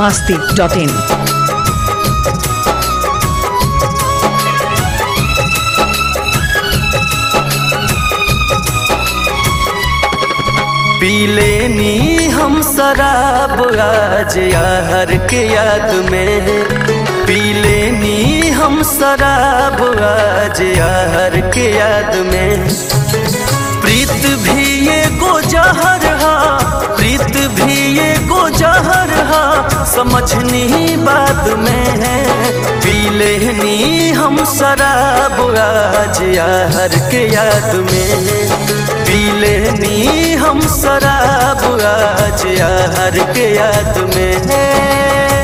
masti.in. पीले नी हम शराब आज यार के याद में पीले नी हम शराब आज यार के याद में प्रीत भी ये गो जहर हा प्रीत भी ये गो जहर हा समझनी बात में है पीले नी हम शराब आज यार के याद में पीले नी हम शराब आज यार के याद में है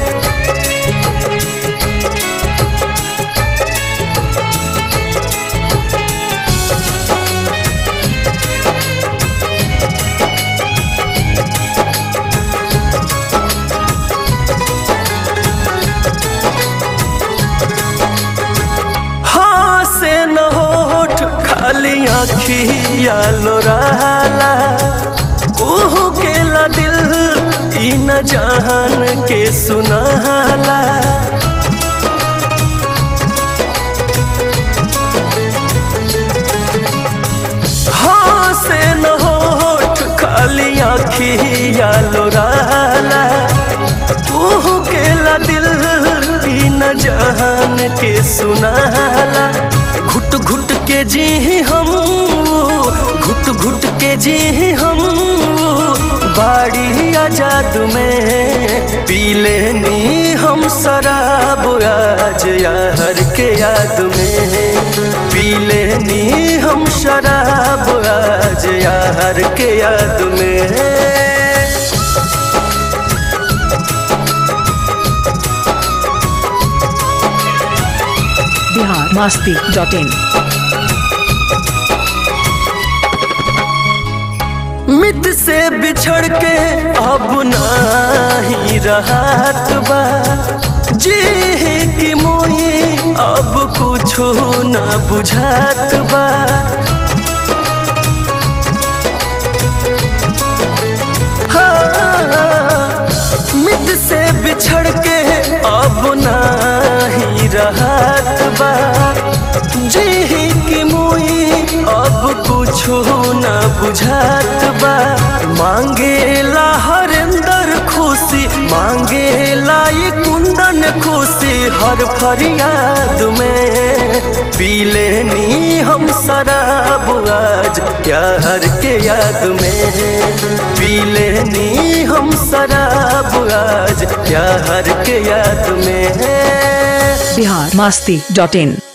हाँ से न होठ खाली आखिया लोराला ओहो के ला दिल ई न जान के सुनाला हाँ से न होठ खाली आखिया लोराला ओहो के ला दिल ई न जान के सुनाला घुट घुट के जी हम घुट घुट के जी हम बाड़ी आजाद में पीले नी हम शराब आज यार के याद में पीले नी हम शराब आज यार के याद में Bihar masti.in. मित से बिछड़ के अब नाही रहत बा जी की मोई अब कुछो ना बुझात बा हाँ, मित से बिछड़ के अब नाही रहत बा जी की मुई अब कुछो ना बुझात बा मांगेला हरेंदर खुशी मांगेला ये कुंदन खुशी हर फरियाद में पीले नी हम शराब आज प्यार के याद में पीले नी हम शराब आज प्यार के याद में Bihar masti.in.